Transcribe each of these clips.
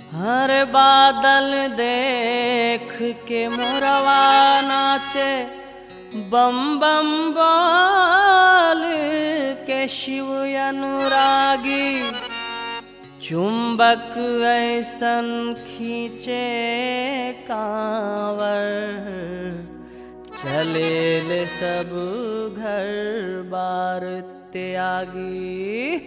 हर बादल देख के मोरवा नाचे बम बम बोल के शिव अनुरागी चुंबक ऐसन खींचे कांवर चले ले सब घर बार त्यागी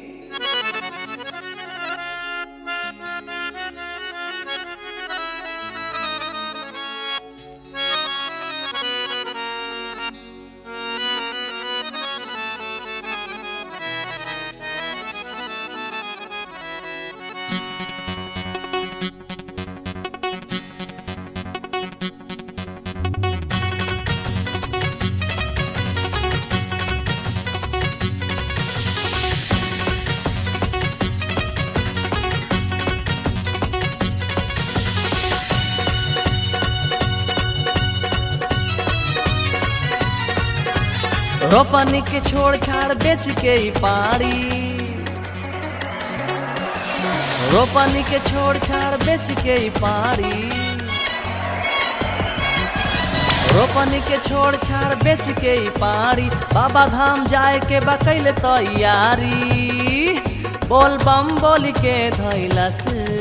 रोपनी के छोड़ छाड़ बेच के ही पारी रोपनी के छोड़ छाड़ बेच के ही पारी रोपनी के छोड़ छाड़ बेच के ही पारी बाबा धाम जाए के बकैल तैयारी बोल बम बोल के धैलस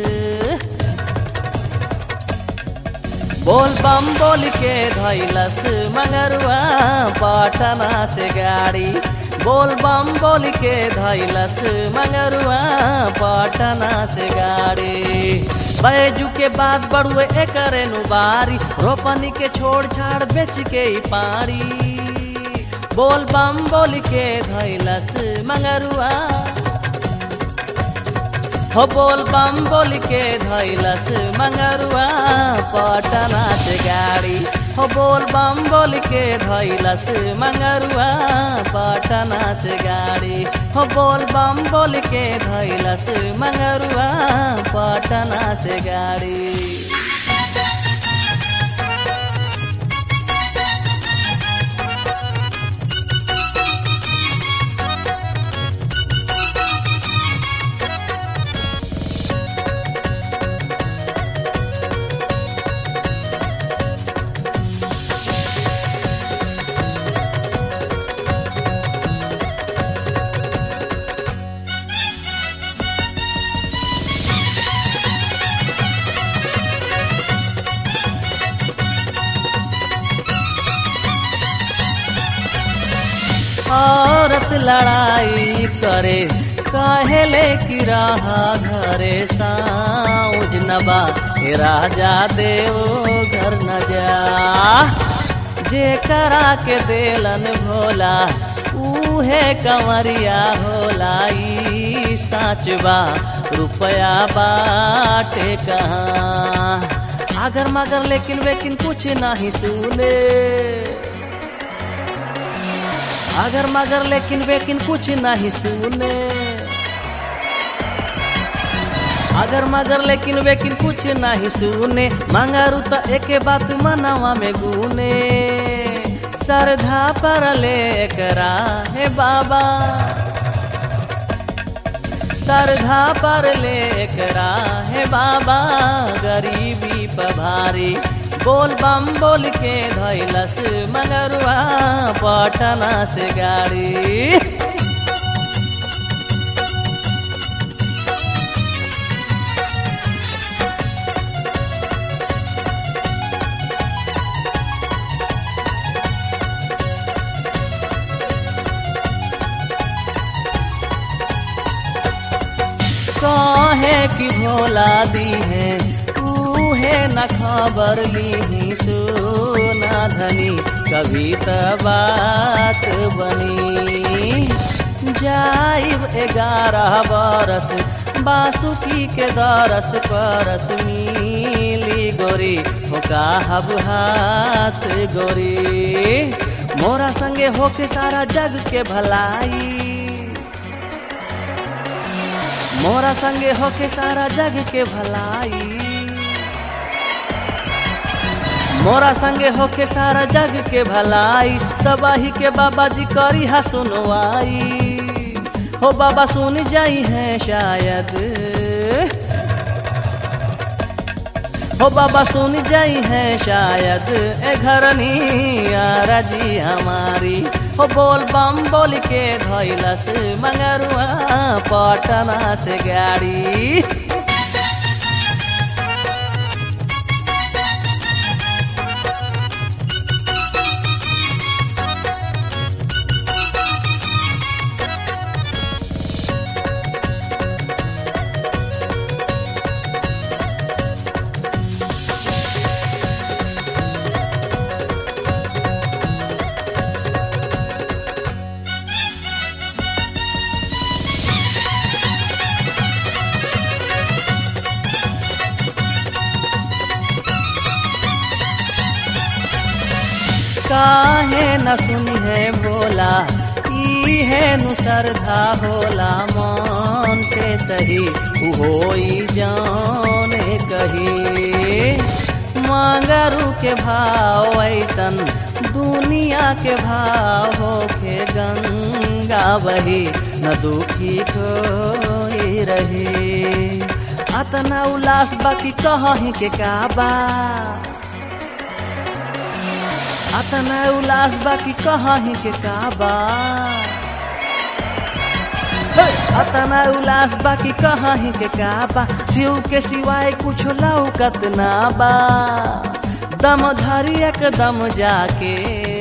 बोल बम बोल के धैलस मगरुआ पटना से गाड़ी बोल बम बोल के धैलस मगरुआ पटना से गाड़ी बैजू के बाद बड़ुए एकरे नुबारी रोपनी के छोड़ छाड़ बेच के ही पारी बोल बम बोल के धैलस मगरुआ हो बोल बम बोल के धैलस मंगरुआ पटना से गाड़ी हो बोल बम बोल के धैलस मंगरुआ पटना से गाड़ी हो बोल बम बोल के धैलस मंगरुआ पटना से गाड़ी औरत लड़ाई करे कहेले कि रहा घरे साउज नबा हे राजा देव घर न जा जे करा के देलन भोला उहे कंवरिया होला ई साच बा रुपया बाटे कहाँ अगर मगर लेकिन वेकिन कुछ नहीं सुने अगर मगर लेकिन वेकिन कुछ नहीं सुने अगर मगर लेकिन वेकिन कुछ नहीं सुने मंगारू तो एक बात मनवा में गुने श्रद्धा पर ले करा हे बाबा श्रद्धा पर ले करा हे बाबा गरीबी पभारी बोल बम बोल के धैलस मगरुआ पटना से गाड़ी कहे कि भोला दी है है न खबर ली सोना धनी कभी त बात बनी जाइब ग्यारह बरस बासुकी के दरस परस मिली गोरी होका हब हाथ गोरी मोरा संगे होके सारा जग के भलाई मोरा संगे होके सारा जग के भलाई मोरा संगे होके सारा जग के भलाई सबाही के बाबा जी करी हा सुनवाई हो बाबा सुन जाई है शायद हो बाबा सुन जाई है शायद ए घरनी आरजी हमारी हो बोल बम बोल के धैलस मंगरुआ पटना से गाड़ी काहे न सुनी है बोला ई है नु श्रद्धा होला मन से सही होई जाने कही मांगरू के भाव ऐसन दुनिया के भाव होके गंगा बही न दुखी कोई रही अतना उल्लास बाकी कहीं के काबा अतना उल्लास बाकी कहीं के काबा अतना उल्लास बाकी कहीं के काबा शिव के सिवाय कुछ लौकत ना बा दम धरी एकदम जाके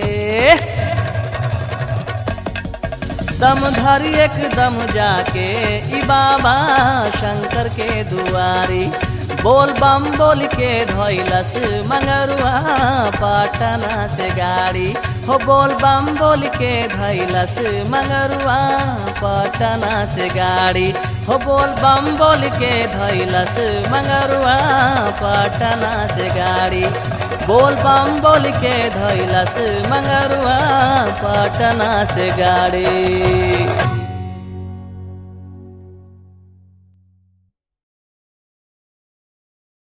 दम धरी एकदम जाके ई बाबा शंकर के दुआरी बोल बम बोल के धैलस मंगरुआ पटना से गाड़ी हो बोल बम बोल के धैलस मंगरुआ पटना से गाड़ी हो बोल बम बोल के धैलस मंगरुआ पटना से गाड़ी बोल बम बोल के धैलस मंगरुआ पटना से गाड़ी